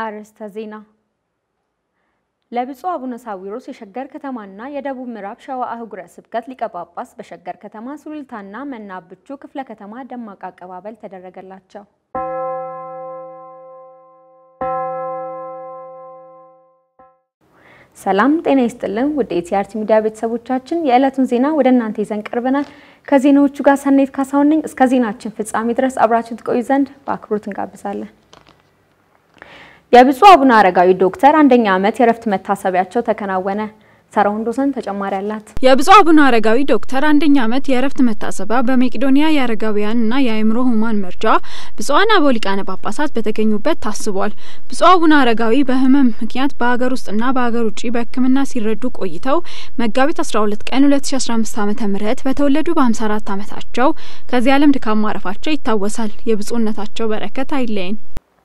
አርዕስተ ዜና ለብፁዕ አቡነ ሳዊሮስ የሸገር ከተማና የደቡብ ምዕራብ ሸዋ አህጉረ ስብከት ሊቀ ጳጳስ በሸገር ከተማ ሱሉልታና መናብቹ ክፍለ ከተማ ደማቅ አቀባበል ተደረገላቸው። ሰላም ጤና ይስጥልን ውድ የቲአርቲ ሚዲያ ቤተሰቦቻችን የዕለቱን ዜና ወደ እናንተ ይዘን ቀርበናል። ከዜናዎቹ ጋር ሰናይት ካሳሁን ነኝ። እስከ ዜናችን ፍጻሜ ድረስ አብራችን ትቆዩ ዘንድ በአክብሮት እንጋብዛለን። የብፁዕ አቡነ አረጋዊ ዶክተር አንደኛ ዓመት የእረፍት መታሰቢያቸው ተከናወነ። ሳራ ወንዶሰን ተጨማሪ አላት። የብፁዕ አቡነ አረጋዊ ዶክተር አንደኛ ዓመት የእረፍት መታሰቢያ በመቄዶንያ የአረጋውያንና የአእምሮ ህሙማን መርጃ ብፁዓን አበው ሊቃነ ጳጳሳት በተገኙበት ታስቧል። ብፁዕ አቡነ አረጋዊ በህመም ምክንያት በሀገር ውስጥና በሀገር ውጭ በሕክምና ሲረዱ ቆይተው መጋቢት 12 ቀን 2015 ዓ.ም በተወለዱ በ54 ዓመታቸው ከዚህ ዓለም ድካም ማረፋቸው ይታወሳል። የብፁዕነታቸው በረከት አይለየን።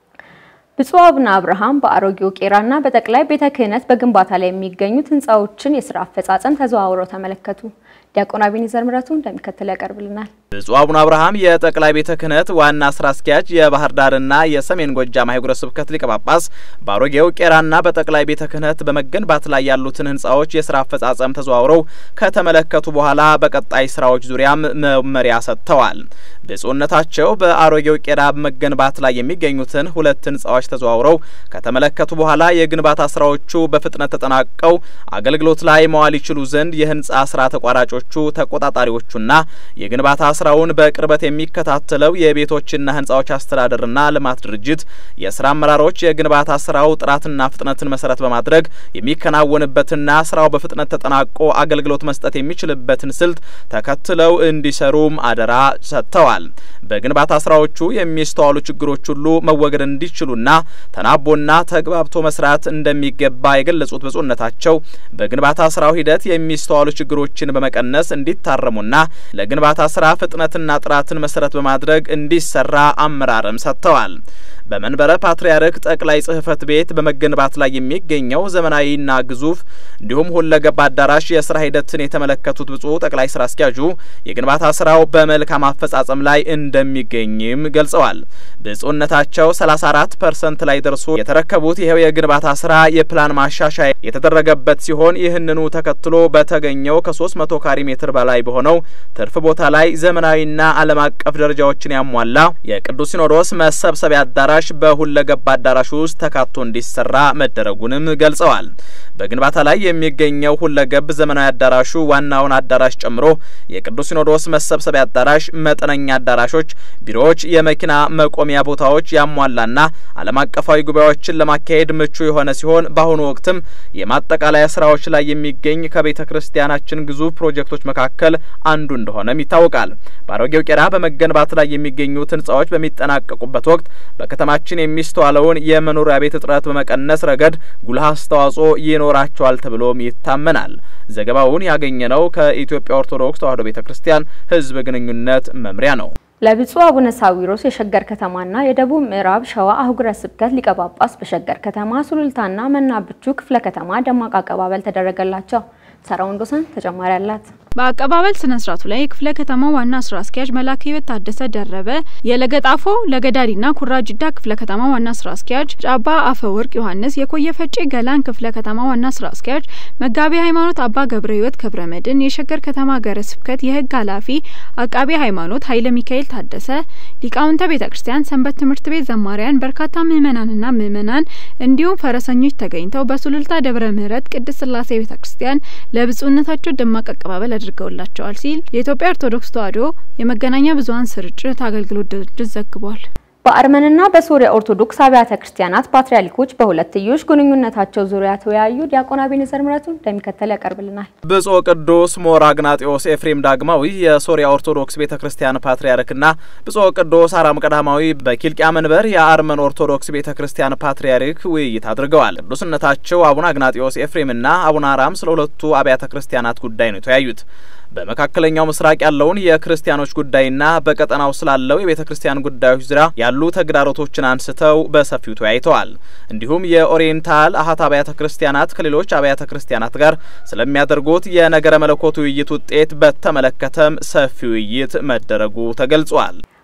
ብፁዕ አቡነ አብርሃም በአሮጌው ቄራና በጠቅላይ ቤተ ክህነት በግንባታ ላይ የሚገኙት ህንፃዎችን የስራ አፈጻጸም ተዘዋውረው ተመለከቱ። ዲያቆን አቤኔዘር ምረቱ እንደሚከተል ያቀርብልናል። ብፁዕ አቡነ አብርሃም የጠቅላይ ቤተ ክህነት ዋና ስራ አስኪያጅ፣ የባህር ዳርና የሰሜን ጎጃም ሀገረ ስብከት ሊቀ ጳጳስ በአሮጌው ቄራና በጠቅላይ ቤተ ክህነት በመገንባት ላይ ያሉትን ህንፃዎች የስራ አፈጻጸም ተዘዋውረው ከተመለከቱ በኋላ በቀጣይ ስራዎች ዙሪያም መመሪያ ሰጥተዋል። ብፁዕነታቸው በአሮጌው ቄራ በመገንባት ላይ የሚገኙትን ሁለት ህንፃዎች ተዘዋውረው ከተመለከቱ በኋላ የግንባታ ስራዎቹ በፍጥነት ተጠናቀው አገልግሎት ላይ መዋል ይችሉ ዘንድ የህንፃ ስራ ተቋራጮቹ ተቆጣጣሪዎቹና የግንባታ ስራውን በቅርበት የሚከታተለው የቤቶችና ህንፃዎች አስተዳደርና ልማት ድርጅት የስራ አመራሮች የግንባታ ስራው ጥራትና ፍጥነትን መሰረት በማድረግ የሚከናወንበትና ስራው በፍጥነት ተጠናቆ አገልግሎት መስጠት የሚችልበትን ስልት ተከትለው እንዲሰሩም አደራ ሰጥተዋል። በግንባታ ስራዎቹ የሚስተዋሉ ችግሮች ሁሉ መወገድ እንዲችሉና ተናቦና ተግባብቶ መስራት እንደሚገባ የገለጹት ብፁዕነታቸው በግንባታ ስራው ሂደት የሚስተዋሉ ችግሮችን በመቀነስ እንዲታረሙና ለግንባታ ስራ ፍጥነትና ጥራትን መሰረት በማድረግ እንዲሰራ አመራርም ሰጥተዋል። በመንበረ ፓትርያርክ ጠቅላይ ጽህፈት ቤት በመገንባት ላይ የሚገኘው ዘመናዊና ግዙፍ እንዲሁም ሁለገብ አዳራሽ የስራ ሂደትን የተመለከቱት ብፁዕ ጠቅላይ ስራ አስኪያጁ የግንባታ ስራው በመልካም አፈጻጸም ላይ እንደሚገኝም ገልጸዋል። ብፁዕነታቸው 34 ፐርሰንት ላይ ደርሶ የተረከቡት ይኸው የግንባታ ስራ የፕላን ማሻሻያ የተደረገበት ሲሆን ይህንኑ ተከትሎ በተገኘው ከ300 ካሬ ሜትር በላይ በሆነው ትርፍ ቦታ ላይ ዘመናዊና ዓለም አቀፍ ደረጃዎችን ያሟላ የቅዱስ ሲኖዶስ መሰብሰቢያ አዳራሽ በሁለገብ አዳራሹ ውስጥ ተካቶ እንዲሰራ መደረጉንም ገልጸዋል። በግንባታ ላይ የሚገኘው ሁለገብ ዘመናዊ አዳራሹ ዋናውን አዳራሽ ጨምሮ የቅዱስ ሲኖዶስ መሰብሰቢያ አዳራሽ፣ መጠነኛ አዳራሾች፣ ቢሮዎች፣ የመኪና መቆሚያ ቦታዎች ያሟላና ዓለም አቀፋዊ ጉባኤዎችን ለማካሄድ ምቹ የሆነ ሲሆን በአሁኑ ወቅትም የማጠቃለያ ስራዎች ላይ የሚገኝ ከቤተ ክርስቲያናችን ግዙፍ ፕሮጀክቶች መካከል አንዱ እንደሆነም ይታወቃል። በአሮጌው ቄራ በመገንባት ላይ የሚገኙት ህንጻዎች በሚጠናቀቁበት ወቅት በከተማችን የሚስተዋለውን የመኖሪያ ቤት እጥረት በመቀነስ ረገድ ጉልህ አስተዋጽኦ ይኖራቸዋል ተብሎም ይታመናል። ዘገባውን ያገኘነው ከኢትዮጵያ ኦርቶዶክስ ተዋሕዶ ቤተ ክርስቲያን ህዝብ ግንኙነት መምሪያ ነው። ለብፁዕ አቡነ ሳዊሮስ የሸገር ከተማና የደቡብ ምዕራብ ሸዋ አህጉረ ስብከት ሊቀ ጳጳስ በሸገር ከተማ ሱሉልታና መናብቹ ክፍለ ከተማ ደማቅ አቀባበል ተደረገላቸው። ሰራ ወንዶሰን ተጨማሪ አላት። በአቀባበል ስነ ስርዓቱ ላይ የክፍለ ከተማ ዋና ስራ አስኪያጅ መላከ ሕይወት ታደሰ ደረበ፣ የለገጣፎ ለገዳዲና ኩራጅዳ ክፍለ ከተማ ዋና ስራ አስኪያጅ ጫባ አፈ ወርቅ ዮሐንስ፣ የኮየ ፈጬ ገላን ክፍለ ከተማ ዋና ስራ አስኪያጅ መጋቢ ሃይማኖት አባ ገብረ ሕይወት ክብረ መድን፣ የሸገር ከተማ ሀገረ ስብከት የህግ ኃላፊ አቃቤ ሃይማኖት ኃይለ ሚካኤል ታደሰ፣ ሊቃውንተ ቤተ ክርስቲያን፣ ሰንበት ትምህርት ቤት ዘማሪያን፣ በርካታ ምእመናንና ምእመናን እንዲሁም ፈረሰኞች ተገኝተው በሱሉልታ ደብረ ምሕረት ቅድስት ስላሴ ቤተ ክርስቲያን ለብፁዕነታቸው ደማቅ አቀባበል አድርገውላቸዋል ሲል የኢትዮጵያ ኦርቶዶክስ ተዋሕዶ የመገናኛ ብዙኃን ስርጭት አገልግሎት ድርጅት ዘግቧል። በአርመንና በሶሪያ ኦርቶዶክስ አብያተ ክርስቲያናት ፓትርያርኮች በሁለትዮሽ ግንኙነታቸው ዙሪያ ተወያዩ። ዲያቆን አቤኔዘር ምረቱ እንደሚከተል ያቀርብልናል። ብፁዕ ቅዱስ ሞር አግናጢዮስ ኤፍሬም ዳግማዊ የሶሪያ ኦርቶዶክስ ቤተ ክርስቲያን ፓትርያርክና ብፁዕ ቅዱስ አራም ቀዳማዊ በኪልቅያ መንበር የአርመን ኦርቶዶክስ ቤተ ክርስቲያን ፓትርያርክ ውይይት አድርገዋል። ቅዱስነታቸው አቡነ አግናጢዮስ ኤፍሬምና አቡነ አራም ስለ ሁለቱ አብያተ ክርስቲያናት ጉዳይ ነው የተወያዩት። በመካከለኛው ምስራቅ ያለውን የክርስቲያኖች ጉዳይና በቀጠናው ስላለው የቤተ ክርስቲያን ጉዳዮች ዙሪያ ያሉ ተግዳሮቶችን አንስተው በሰፊው ተወያይተዋል። እንዲሁም የኦሪየንታል አሀት አብያተ ክርስቲያናት ከሌሎች አብያተ ክርስቲያናት ጋር ስለሚያደርጉት የነገረ መለኮት ውይይት ውጤት በተመለከተም ሰፊ ውይይት መደረጉ ተገልጿል።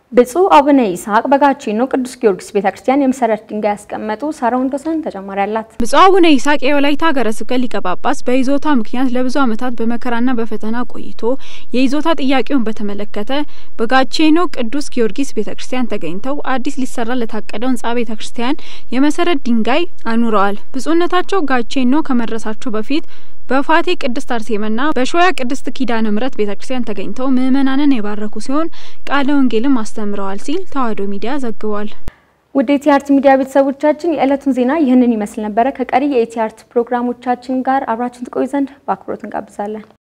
ብፁዕ አቡነ ይስሐቅ በጋቼኖ ቅዱስ ጊዮርጊስ ቤተክርስቲያን የመሰረት ድንጋይ ያስቀመጡ። ሳራ ወንዶሰን ተጨማሪ አላት። ብፁዕ አቡነ ይስሐቅ የወላይታ ሀገረ ስብከት ሊቀ ጳጳስ በይዞታ ምክንያት ለብዙ ዓመታት በመከራና በፈተና ቆይቶ የይዞታ ጥያቄውን በተመለከተ በጋቼኖ ቅዱስ ጊዮርጊስ ቤተክርስቲያን ተገኝተው አዲስ ሊሰራ ለታቀደው ህንጻ ቤተክርስቲያን የመሰረት ድንጋይ አኑረዋል። ብፁዕነታቸው ጋቼኖ ከመድረሳቸው በፊት በፋቴ ቅድስት አርሴማና በሾያ ቅድስት ኪዳነ ምሕረት ቤተክርስቲያን ተገኝተው ምዕመናንን የባረኩ ሲሆን ቃለ ወንጌልም አስተምረዋል ሲል ተዋሕዶ ሚዲያ ዘግቧል። ውድ የኢቲአርት ሚዲያ ቤተሰቦቻችን የዕለቱን ዜና ይህንን ይመስል ነበረ። ከቀሪ የኢቲአርት ፕሮግራሞቻችን ጋር አብራችን ትቆዩ ዘንድ በአክብሮት እንጋብዛለን።